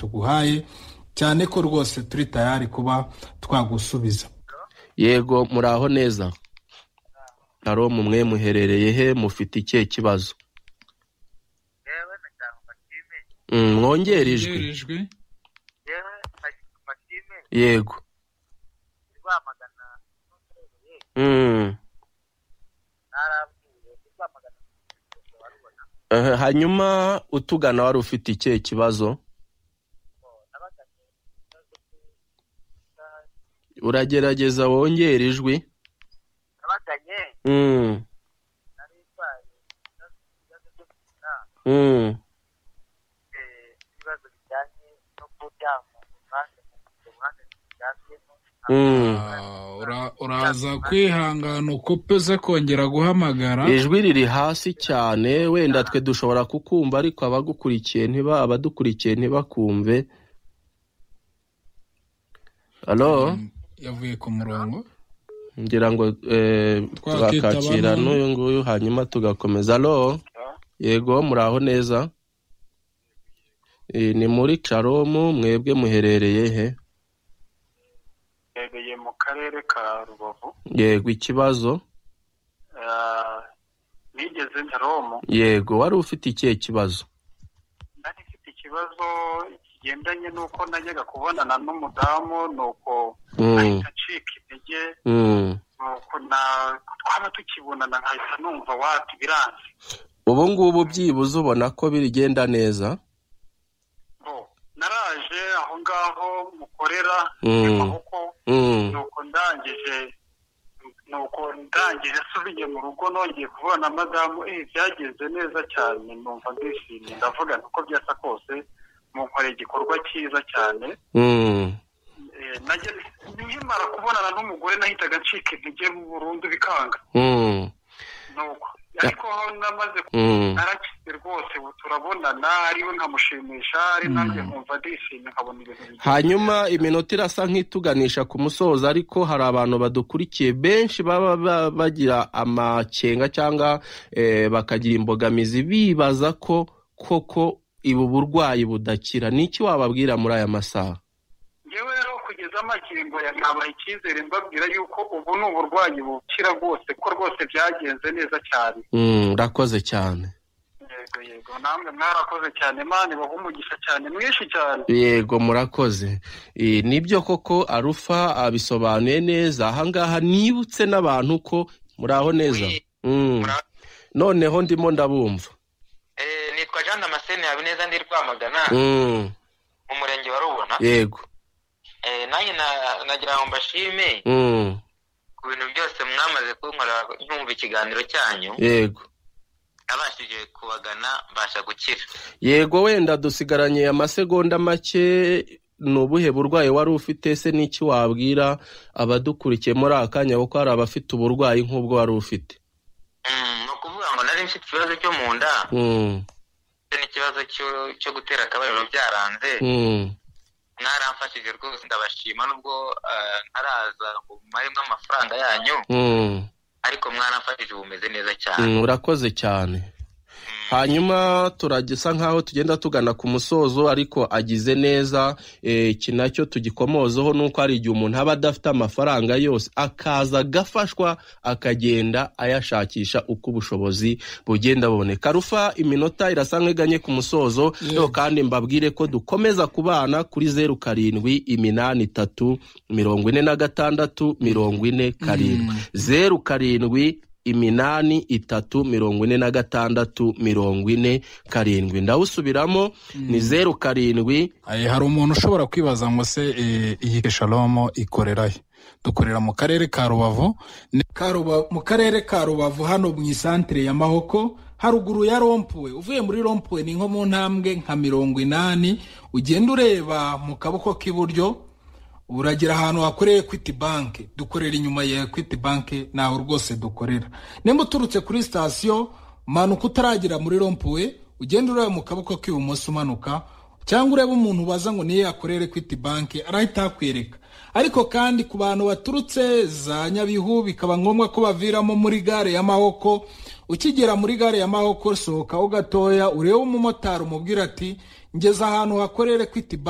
tuguhaye cyane ko rwose turi tayari kuba twagusubiza yego muraho neza haro mwe muherereye he mufite ikihe kibazo mwongere ijwi yerijwe yego Mm. Eh, hanyuma utugana wari ufite ikihe kibazo uragerageza wongere ijwi Mm. Mm. Mm. Ah, ura- uraza kwihangana ukupe uze kongera guhamagara ijwi riri hasi cyane wenda twe dushobora kukumva ariko abagukurikiye ntiba abadukurikiye ntibakumve halo Mm, yavuye ku murongo ngira ngo eh, Twakita tuzakakira bano. n'uyu nguyu hanyuma tugakomeza halo yego muraho neza Eh, ni muri caromu mwebwe muherereye he mbereye mu karere ka rubavu yego ikibazo Ah, nigeze nda romu yego wari ufite ikihe kibazo nari mfite ikibazo kigendanye n'uko najyaga kubonana n'umudamu nuko mm, ahita acika intege mm. nuko na- twaba tukibonana nkahita numva wati biranze ubu ngubu byibuze ubona ko bigenda neza Bo, naraje aho ngaho mukorera Mm. amaboko Mm. nuko ndangije nuko ndangije asubiye mu rugo nongeye kubona na madamu eh byagenze neza cyane numva ndishimye ndavuga nuko byasa kose munkoreye igikorwa cyiza cyane Mm. Eh, najya- nkimara kubonana n'umugore nahitaga ncika intege burundu bikanga Mm. nuko ariko aho namaze ku- Mm. narakize rwose ubu turabonana ariwe nkamushimisha ari nanjye nkumva ndishimye nkabona ibintu bigiye hanyuma iminota irasa nk'ituganisha ku musozo ariko hari abantu badukurikiye benshi baba ba- bagira amakenga cyangwa eh, bakagira imbogamizi bibaza ko koko ibu burwayi budakira ni iki wababwira muri aya masaha ngewe rero kugeza amakingo ya ntabaha icyizere mbabwira yuko ubu ni uburwayi bukira rwose ko rwose byagenze neza cyane Mm, urakoze cyane yego yego namwe mwarakoze cyane mani baha umugisha cyane mwinshi cyane yego murakoze Eh, nibyo koko arufa abisobanuye neza ahangaha nibutse n'abantu ko muraho neza Mm. muraho. noneho ndimo ndabumva Eh, nitwa jean damascene habineza ndi rwamagana Mm. mu murenge wa rubona yego Eh, nanjye na- nagira ngo mbashime Mm. ku bintu byose mwamaze kunkorera nyumva ikiganiro cyanyu yego nabashije kubagana mbasha gukira yego wenda dusigaranye amasegonda make ni ubuhe burwayi wari ufite se n'iki wabwira abadukurikiye muri aka kanya kuko hari abafite uburwayi nk'ubwo wari ufite Mm, ni ukuvuga ngo nari mfite ikibazo cyo mu nda Mm. ndetse n'ikibazo cyo- cyo gutera akabariro byaranze Mm. mwaramfashije rwose ndabashima nubwo eh, ntaraza ngo mumaremo amafaranga yanyu Mm. ariko mwaramfashije ubu meze neza cyane Mm, urakoze cyane hanyuma turagisa nk'aho tugenda tugana ku musozo ariko agize neza eh, iki nacyo tugikomozaho ni uko hari igihe umuntu aba adafite amafaranga yose akaza agafashwa akagenda ayashakisha uko ubushobozi bugenda buboneka rufa iminota irasa nk'iganye ku musozo rero kandi mbabwire ko dukomeza kubana kuri zeru karindwi iminani itatu mirongo ine na gatandatu mirongo ine karindwi zeru karindwi iminani itatu mirongo ine na gatandatu mirongo ine karindwi ndawusubiramo ni zeru karindwi Eh, hari umuntu ushobora kwibaza ngo se eh, iyi shalomo ikorera he dukorera mu karere ka rubavu Ni- ka Ruba- mu karere ka rubavu hano mu isantire ya mahoko haruguru ya rompuwe uvuye muri rompuwe ni nko mu ntambwe nka mirongo inani ugenda ureba mu kaboko k'iburyo uragera ahantu hakoreye equity bank dukorera inyuma ya equity bank ntaho rwose dukorera nimba uturutse kuri sitasiyo manuka utaragera muri rompuwe ugenda ureba mu kaboko k'ibumoso umanuka cyangwa urebe umuntu ubaza ngo niyo yakorera equity bank arahita akwereka ariko kandi ku bantu baturutse za nyabihu bikaba ngombwa ko baviramo muri gare ya mahoko ukigera muri gare ya mahoko sohokaho gatoya urebe umumotari umubwira ati ngeze ahantu hakorera equity bank